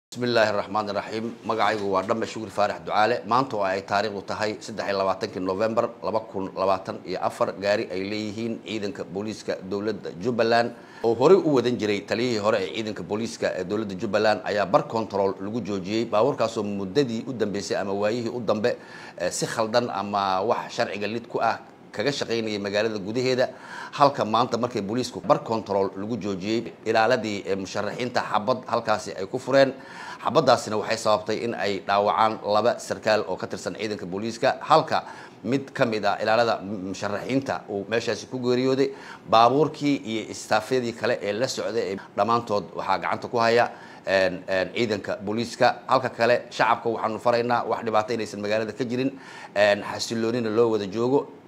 bismillaahi raxmaan iraxiim magacaygu waa dhame shukri faarax ducaale maanta oo ay taariikhdu tahay saddex iyo labaatankii novembar laba kun labaatan iyo afar gaari ay leeyihiin ciidanka booliiska dowladda jubbaland oo horey u wadan jiray taliyihii hore ee ciidanka booliiska ee dowladda jubbaland ayaa bar control lagu joojiyey baabuurkaasoo muddadii u dambeysay ama waayihii u dambe si khaldan ama wax sharciga lid ku ah kaga shaqaynayay magaalada gudaheeda halka maanta markay booliisku bar control lagu joojiyey ilaaladii musharaxiinta xabad halkaasi ay ku fureen xabadaasina waxay sababtay in ay dhaawacaan laba sarkaal oo ka tirsan ciidanka booliiska halka mid ka mid ah ilaalada musharaxiinta uu meeshaasi ku geeriyooday baabuurkii iyo istaafyadii kale ee la socday dhammaantood waxaa gacanta ku haya ciidanka booliiska halka kale shacabka waxaanu faraynaa wax dhibaato inaysan magaalada ka jirin xasiloonina loo wada joogo